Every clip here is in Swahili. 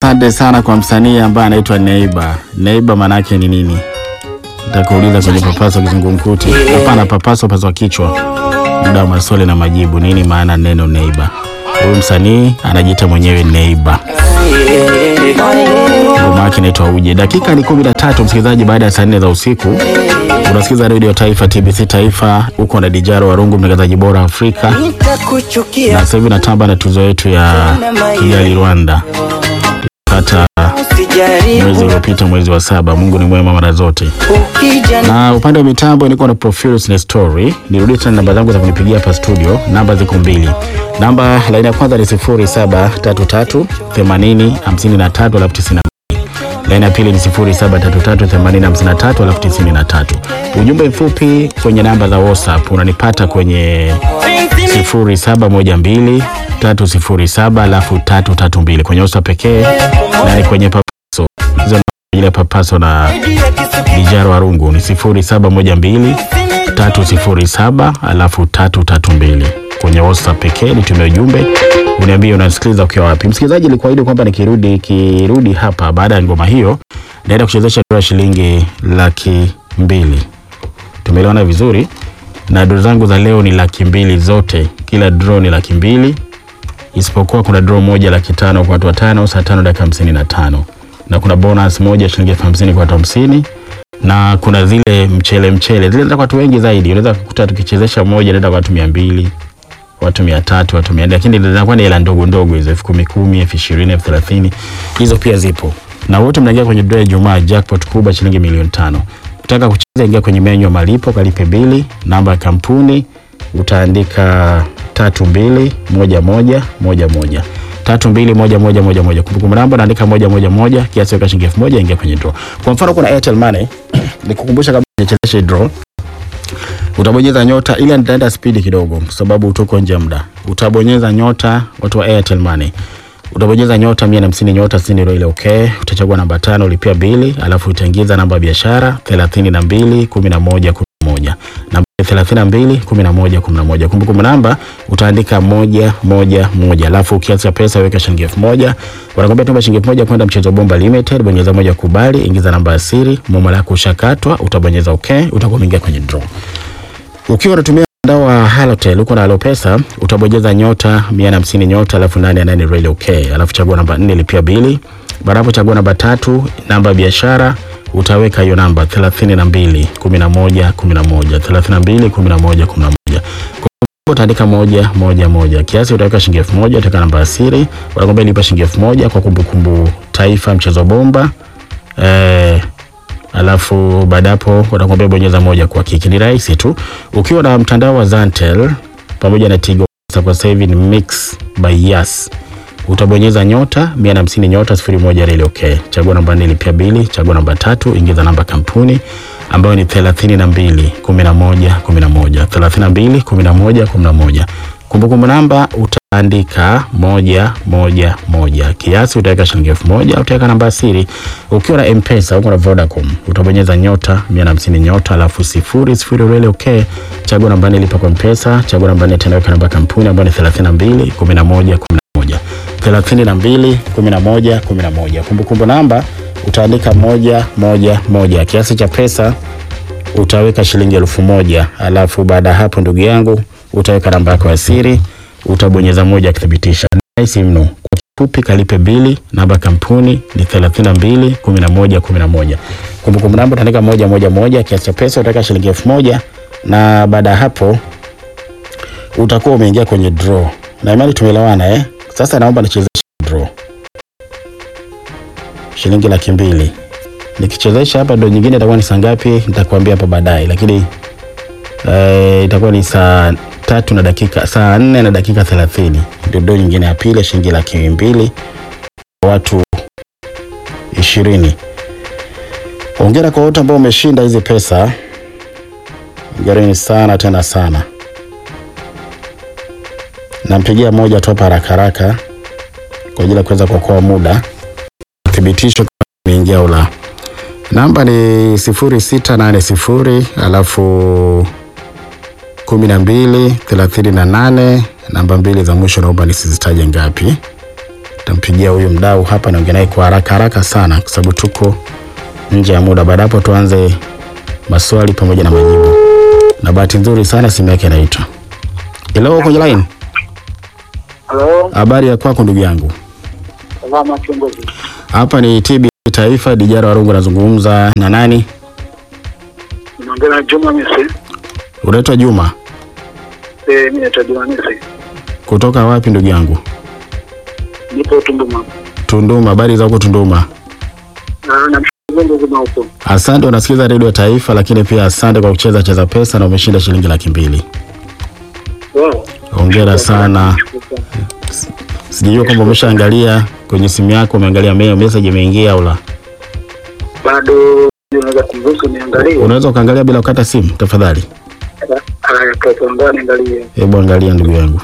asante sana kwa msanii ambaye anaitwa Neiba. Neiba maana yake ni nini? Nitakuuliza kwenye papaso kizungumkuti. Hapana, papaso paswa kichwa. Muda wa maswali na majibu. Nini maana neno Neiba? Huyu msanii anajiita mwenyewe Neiba. Ngoma yake inaitwa Uje. Dakika ni kumi na tatu msikilizaji, baada ya saa nne za usiku unasikiza redio Taifa, TBC Taifa, huko na Dijaro Warungu, mtangazaji bora Afrika, na sasa hivi natamba na tuzo yetu ya Kigali Rwanda pata mwezi uliopita, mwezi wa saba. Mungu ni mwema mara zote. Na upande wa mitambo niko na Profilus na Story. Nirudie tena namba zangu za kunipigia hapa studio, namba ziko mbili. Namba laini ya kwanza ni 0733 80 53 alafu 92. Laini ya pili ni 0733 80 53 alafu 93. Ujumbe mfupi kwenye namba za WhatsApp unanipata kwenye 0712 307 alafu 332 kwenye WhatsApp pekee na ni kwenye papaso. Hizo namba ile papaso na Dijaro Warungu ni 0712 307 alafu 332 kwenye WhatsApp pekee. Nitumie ujumbe uniambie unasikiliza ukiwa wapi. Msikilizaji, nilikuahidi kwamba nikirudi kirudi hapa baada ya ngoma hiyo naenda kuchezesha dola shilingi laki mbili. Tumeelewana vizuri, na dro zangu za leo ni laki mbili zote, kila draw ni laki mbili isipokuwa kuna draw moja laki tano kwa watu watano saa tano dakika hamsini na tano na kuna bonus moja shilingi elfu hamsini kwa watu hamsini na kuna zile mchele mchele zile za watu wengi zaidi. Unaweza kukuta tukichezesha moja naenda kwa watu mia mbili watu mia tatu watu mia nne lakini zinakuwa ni hela ndogo ndogo hizo elfu kumi kumi elfu ishirini elfu thelathini hizo pia zipo, na wote mnaingia kwenye draw ya Ijumaa jackpot kubwa shilingi milioni tano. Ukitaka kucheza ingia kwenye menyu ya malipo, kalipe bili, namba ya kampuni utaandika tatu mbili moja moja moja moja tatu mbili moja moja moja moja kumbukumbu namba naandika moja moja moja kiasi weka shilingi elfu moja ingia kwenye draw. Kwa mfano kuna Airtel Money nikukumbusha kabla hujachezesha draw utabonyeza nyota, ila nitaenda spidi kidogo kwa sababu tuko nje ya muda. Utabonyeza nyota, watu wa Airtel Money, utabonyeza nyota mia na hamsini nyota sitini ndio ile okay. Utachagua namba tano, lipia bili, alafu utaingiza namba ya biashara thelathini na mbili kumi na moja kumi na moja namba thelathini na mbili kumi na moja kumi na moja Kumbukumbu namba utaandika moja moja moja, alafu kiasi cha pesa weka shilingi elfu moja Wanakwambia tuma shilingi elfu moja kwenda Mchezo Bomba Limited, bonyeza moja kubali, ingiza namba ya siri, momo lako ushakatwa, utabonyeza okay, utakuwa umeingia kwenye draw. Ukiwa unatumia mtandao wa Halotel uko na Halopesa utabonyeza nyota 150 nyota alafu nane nane really okay, alafu chagua namba 4 lipia bili. Baada hapo chagua namba tatu, namba ya biashara utaweka hiyo namba 32 11 11 32 11 11. Kwa utaandika moja moja moja, kiasi utaweka shilingi elfu moja utaweka namba ya siri, wanakwambia lipa shilingi elfu moja kwa kumbukumbu Taifa Mchezo Bomba eh, alafu baada hapo watakwambia bonyeza moja kwa kiki. Ni rahisi tu. Ukiwa na mtandao wa Zantel pamoja na Tigo Pesa kwa sasa hivi ni Mix by Yas, utabonyeza nyota 150 nyota 01 reli okay. Chagua namba 4 lipia bili, chagua namba tatu, ingiza namba kampuni ambayo ni 32 11 11 32 11 11. Kumbukumbu namba utaandika moja moja moja, kiasi utaweka shilingi elfu moja utaweka namba ya siri. Ukiwa na M-Pesa uko na Vodacom utabonyeza nyota 150 nyota alafu sifuri sifuri reli okay. Chagua namba nne lipa kwa M-Pesa, chagua namba nne tena weka namba ya kampuni ambayo ni 32 11 11 32 11 11. Kumbukumbu namba utaandika moja moja moja, kiasi cha pesa utaweka shilingi elfu moja alafu baada ya hapo, ndugu yangu, utaweka namba yako ya siri, utabonyeza moja kuthibitisha. Rahisi mno. Kwa kifupi, kalipe bili, namba ya kampuni ni 32 11 11. Kumbukumbu namba utaandika moja moja moja, kiasi cha pesa utaweka shilingi elfu moja na baada ya hapo utakuwa umeingia kwenye draw. Na imani tumeelewana eh? Sasa naomba nichezeshe draw shilingi laki mbili nikichezesha hapa ndo nyingine itakuwa ni saa ngapi nitakwambia hapa baadaye, lakini eh, itakuwa ni saa tatu na dakika saa nne na dakika thelathini ndio ndo nyingine ya pili shilingi laki mbili kwa watu ishirini. Hongera kwa wote ambao umeshinda hizi pesa, hongereni sana tena sana. Nampigia moja tu hapa haraka haraka kwa ajili ya kuweza kuokoa muda, thibitisho kama imeingia au la. Namba ni sifuri sita nane sifuri alafu kumi na mbili thelathini na nane namba mbili za mwisho naomba nisizitaje ngapi. Tampigia huyu mdau hapa, naongea naye kwa haraka haraka sana, kwa sababu tuko nje ya muda. Baada hapo tuanze maswali pamoja na majibu, na bahati nzuri sana simu yake inaitwa. Hello, kwenye line. Halo, Habari ya kwako ndugu yangu? salama kiongozi. Hapa ni TB Taifa, Dijara Warungu, nazungumza na nani? Naongea na Juma Mise. Unaitwa Juma, Eh, mimi naitwa Juma Mise. kutoka wapi ndugu yangu? Nipo Tunduma. Tunduma. Habari za huko Tunduma? Na namshukuru Mungu kama upo. Asante, unasikiza redio ya Taifa, lakini pia asante kwa kucheza cheza pesa na umeshinda shilingi laki mbili. Wow. Hongera sana. Nashukuru sana. Sijajua kwamba umeshaangalia kwenye simu yako, umeangalia mail message imeingia au la? Bado unaweza kumruhusu niangalie. Unaweza ukaangalia bila kukata simu tafadhali? Haya, kwa tuangalie niangalie. Hebu angalia ndugu yangu,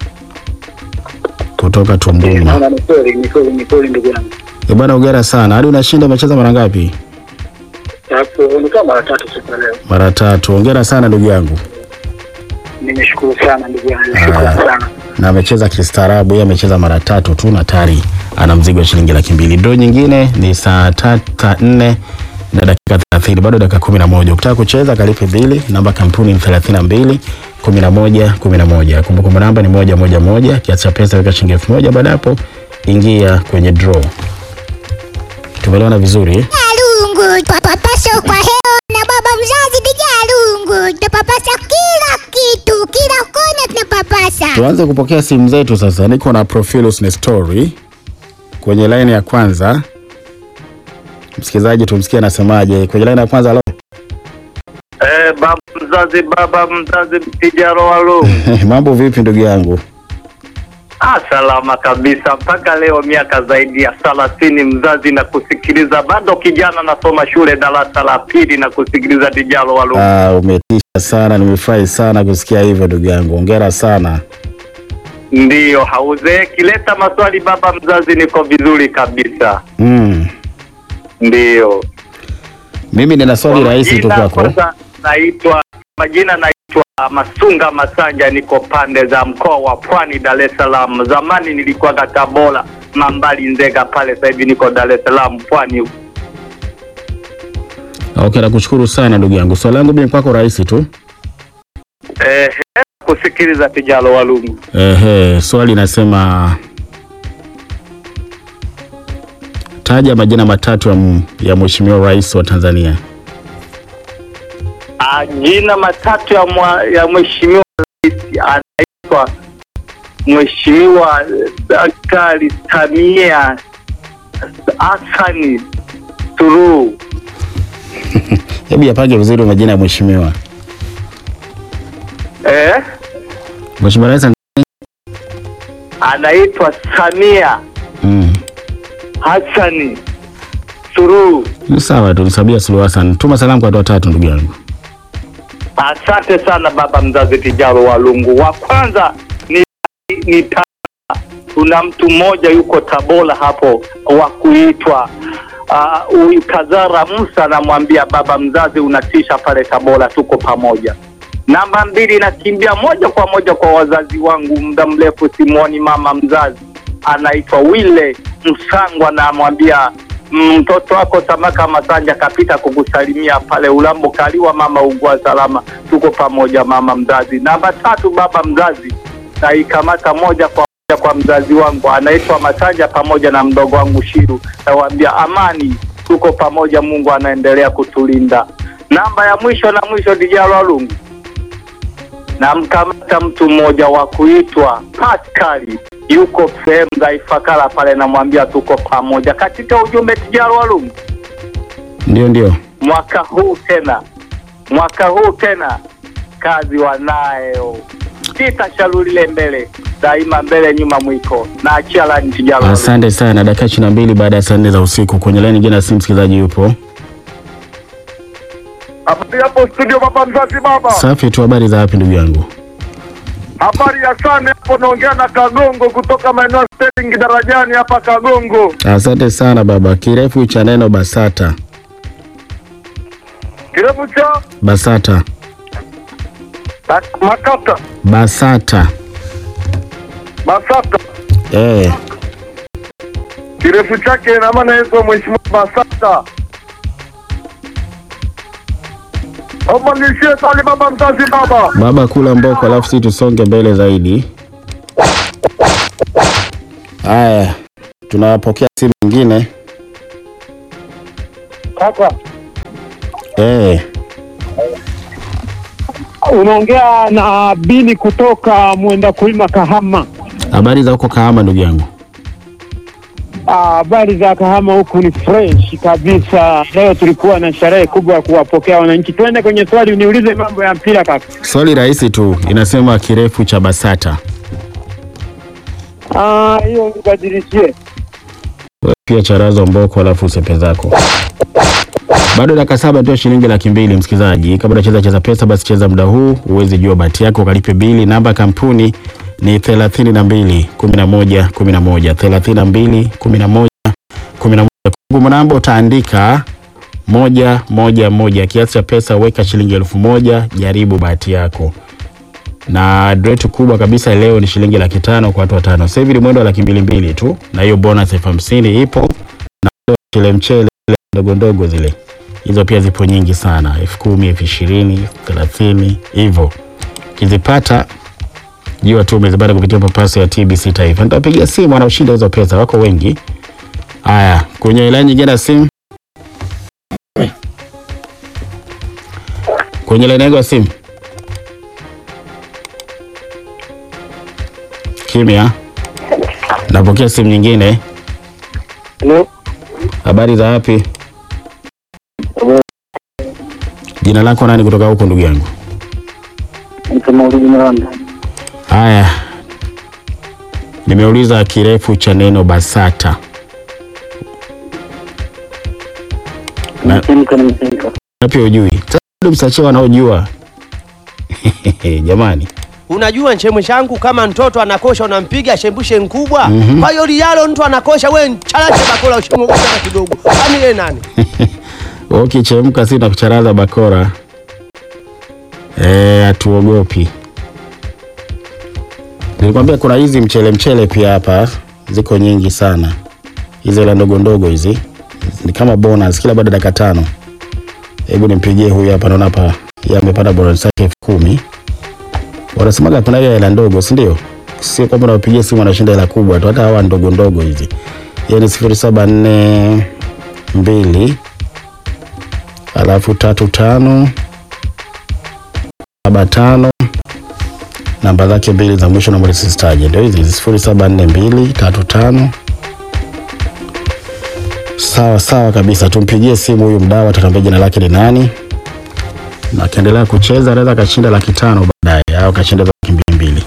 kutoka Tunduma. Naona ni kweli, ni kweli, ni kweli ndugu yangu. Eh bwana, hongera sana. Hadi unashinda, umecheza mara ngapi? Hapo ni kama mara tatu siku ya leo. Mara tatu. Hongera sana ndugu yangu. Nimeshukuru sana ndugu yangu. Ah. Shukrani sana. na amecheza kistaarabu. Yeye amecheza mara tatu tu na tayari ana mzigo wa shilingi laki mbili. Draw nyingine ni saa tatu saa nne na dakika thelathini, bado dakika kumi na moja. Ukitaka kucheza kalipe bili. Namba kampuni ni thelathini na mbili kumi na moja kumi na moja. Kumbukumbu namba ni moja moja moja. Kiasi cha pesa weka shilingi elfu moja. Baada hapo ingia kwenye draw. Tumeelewana vizuri eh? Lungu papapasa kwa hewa na baba mzazi bija lungu tunapapasa kila kitu, kila kona tunapapasa. Tuanze kupokea simu zetu sasa. Niko na Profilus ni story kwenye line ya kwanza. Msikilizaji, tumsikie anasemaje kwenye line ya kwanza. Halo, Eh, baba mzazi, baba mzazi, Tijaro Walu. mambo vipi ndugu yangu? Ah, salama kabisa mpaka leo, miaka zaidi ya thelathini mzazi na kusikiliza, bado kijana nasoma shule darasa la pili na kusikiliza Tijaro Walu. Ah, umetisha sana, nimefurahi sana kusikia hivyo ndugu yangu, hongera sana. Ndiyo, hauzeeki. Leta maswali baba mzazi, niko vizuri kabisa. Mm. Ndiyo. Mimi nina swali Kwa rahisi tu majina, kwako. kwanza naitwa majina naitwa Masunga Masanja, niko pande za mkoa wa Pwani, Dar es Salaam. Zamani nilikuwa Tabora, Mambali, Nzega pale, sasa hivi niko Dar es Salaam Pwani. Okay, nakushukuru sana ndugu yangu. Swali langu mimi kwako rahisi tu. Eh, kusikiliza Tijalo Walungu. Ehe, swali nasema taja majina matatu ya, m- ya Mheshimiwa Rais wa Tanzania. Ah, jina matatu ya, mwa, ya mheshimiwa rais anaitwa Mheshimiwa Daktari Samia Hassan Suluhu. Hebu yapange vizuri majina ya mheshimiwa. Eh? Mheshimiwa Rais anaitwa Samia mm. Hassani Suluhu. Ni sawa tu, Samia Suluhu Hassan. Tuma salamu kwa watu watatu ndugu yangu. Asante sana baba mzazi Tijaro Walungu. Wa kwanza ni, ni ta, kuna mtu mmoja yuko Tabora hapo wa kuitwa ah, huyu Kazara Musa, namwambia baba mzazi, unatisha pale Tabora, tuko pamoja. Namba mbili, nakimbia moja kwa moja kwa wazazi wangu, muda mrefu simwoni mama mzazi, anaitwa Wile Msangwa, namwambia mtoto wako Samaka Masanja kapita kukusalimia pale Ulambo Kaliwa, mama ugua salama, tuko pamoja mama mzazi. Namba tatu, baba mzazi, naikamata moja kwa moja kwa mzazi wangu anaitwa Masanja pamoja na mdogo wangu Shiru, nawaambia amani, tuko pamoja, Mungu anaendelea kutulinda. Namba ya mwisho na mwisho, Dijalo Walungu, namkamata mtu mmoja wa kuitwa Paskali yuko sehemu za Ifakara pale, namwambia tuko pamoja katika ujumbe. Tijaro Walungu, Ndio, ndio. mwaka huu tena, mwaka huu tena kazi wanayo, sitashalulile mbele daima, mbele nyuma mwiko na achia lani. Tijaro Walungu. Asante sana. Dakika ishirini na mbili baada ya saa nne za usiku. Kwenye laini nyingine ya simu msikilizaji yupo. Habari hapo studio, baba mzazi, baba. Safi tu, habari za wapi ndugu yangu? Habari ya sana hapo, naongea na Kagongo kutoka maeneo ya Sterling darajani hapa Kagongo. Asante sana baba. Kirefu cha neno BASATA. Kirefu cha BASATA. Bak- Makata BASATA. Basata. Eh, kirefu chake na maana yetu Mheshimiwa Basata. Naomba nishie swali baba mzazi baba. Baba kula mboko, alafu si tusonge mbele zaidi. Haya, tunapokea simu nyingine. Kaka, Eh, unaongea na Bini kutoka Mwenda Kulima Kahama. habari za huko Kahama ndugu yangu? Ah, Habari za Kahama huku ni fresh kabisa. Leo tulikuwa na sherehe kubwa ya kuwapokea wananchi. Twende kwenye swali, uniulize mambo ya mpira kaka. Swali rahisi tu, inasema kirefu cha Basata. Ah, hiyo nibadilishie. Wewe Pia charazo mboko, alafu usepe zako. Bado dakika saba ndio shilingi laki mbili msikilizaji. Kabla unacheza cheza pesa, basi cheza muda huu uweze jua bahati yako, ukalipe bili. Namba ya kampuni ni thelathini na mbili kumi na moja kumi na moja thelathini na mbili kumi na moja kumi na moja Kumbukumbu namba utaandika moja moja moja. Kiasi cha pesa weka shilingi elfu moja. Jaribu bahati yako, na draw yetu kubwa kabisa leo ni shilingi laki tano kwa watu watano. Sasa hivi ni mwendo wa laki mbili mbili tu, na hiyo bonus elfu hamsini ipo na mchele mchele zile ndogo ndogo zile hizo pia zipo nyingi sana, elfu kumi elfu ishirini elfu thelathini hivyo. Ukizipata jua tu umezipata kupitia papaso ya TBC Taifa. Nitapigia simu wanaoshinda hizo pesa, wako wengi. Haya, kwenye ilani nyingine ya simu, kwenye laini yangu ya simu kimya. Napokea simu nyingine. Hello. Habari za wapi? Jina lako nani kutoka huko ndugu yangu? Mtu Maulidi Miranda. Haya, nimeuliza kirefu cha neno BASATA. Na- Msimka na msimka. Na pia ujui. Sasa bado msachie wanaojua. Jamani, Unajua nchemwe changu, kama mtoto anakosha unampiga shembushe nkubwa. Mhm. Kwa hiyo lialo mtu anakosha, we chalache bakola ushemugusa kidogo, kwani yeye nani? wewe ukichemka si na kucharaza bakora. Eh, hatuogopi. Nilikwambia kuna hizi mchele mchele pia hapa ziko nyingi sana. Hizo la ndogo ndogo hizi ni kama bonus kila baada ya dakika tano. Hebu nimpigie huyu hapa, naona hapa yeye amepata bonus yake elfu kumi. Wanasemaga kuna ile hela ndogo, si ndio? Sio kwamba unapigia simu anashinda hela kubwa tu, hata hawa ndogo ndogo hizi. Yeye ni sifuri saba nne mbili alafu tatu tano saba tano namba zake mbili za mwisho namba zisitaje, ndio hizi sifuri saba nne mbili tatu tano. Sawa sawa kabisa, tumpigie simu huyu mdau, atatuambia jina lake ni nani, na akiendelea kucheza anaweza akashinda laki tano baadaye au akashinda za laki mbili mbili.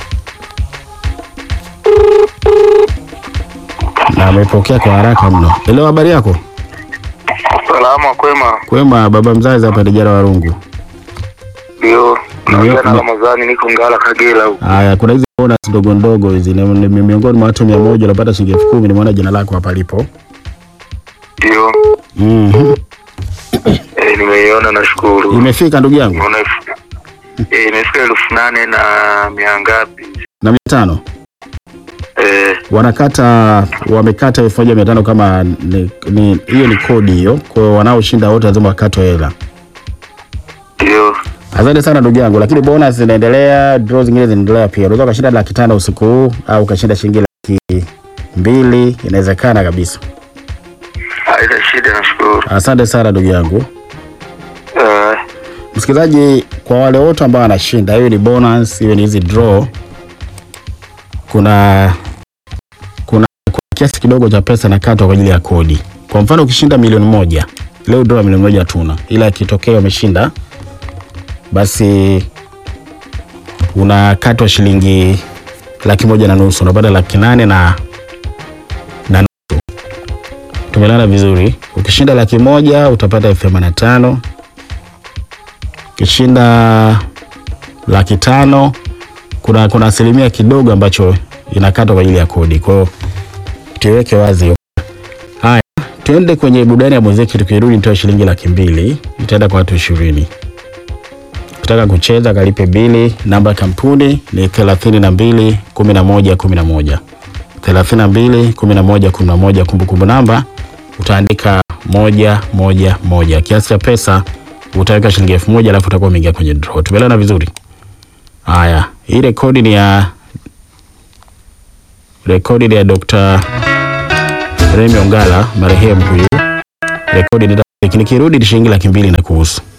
Na amepokea kwa haraka mno. Hello, habari yako? Salama kwema. Kwema, baba mzazi hapa Dijara Warungu. Ndio. Naongea na Ramadhani niko Ngala Kagera huko. Haya, kuna hizi bonus ndogo ndogo hizi ni, ni, ni miongoni mwa watu mia moja unapata shilingi elfu kumi. Nimeona jina lako hapa lipo. Ndio. Mhm. Eh, nimeiona nashukuru. Imefika ndugu yangu Unaona elfu- eh, imefika elfu nane na mia ngapi? na mia tano Eh, wanakata wamekata elfu moja mia tano kama ni- ni- hiyo ni kodi hiyo. Kwa hiyo wanaoshinda wote lazima wakatwe hela. ndio. Asante sana ndugu yangu, lakini bonus zinaendelea, draw zingine zinaendelea pia. Unaweza ukashinda laki tano usiku huu au ukashinda shilingi laki mbili, inawezekana kabisa. Haina shida nashukuru. Asante sana ndugu yangu. Eh, Msikilizaji, kwa wale wote ambao wanashinda, hiyo ni bonus, hiyo ni hizi draw. Kuna kuna, kuna kiasi kidogo cha pesa nakatwa kwa ajili ya kodi. Kwa mfano ukishinda milioni moja leo, draw ya milioni moja hatuna, ila ikitokea umeshinda, basi unakatwa shilingi laki moja na nusu, unapata laki nane na na nusu. Tumelala vizuri. Ukishinda laki moja utapata elfu themanini na tano ukishinda laki tano kuna kuna asilimia kidogo ambacho inakatwa kwa ajili ya kodi. Kwa hiyo tuiweke wazi hiyo. Haya, tuende kwenye burudani ya muziki. Tukirudi nitoe shilingi laki mbili itaenda kwa watu ishirini. Ukitaka kucheza kalipe bili. Namba ya kampuni ni thelathini na mbili kumi na moja kumi na moja 32 11 11. Kumbukumbu namba utaandika moja moja moja. Kiasi cha pesa utaweka shilingi elfu moja alafu utakuwa umeingia kwenye draw. Tumeelewana vizuri? Haya, hii rekodi ni ya rekodi ni ya Dr. Remy Ongala marehemu huyu. Rekodi ni nikirudi ni shilingi laki mbili na kuhusu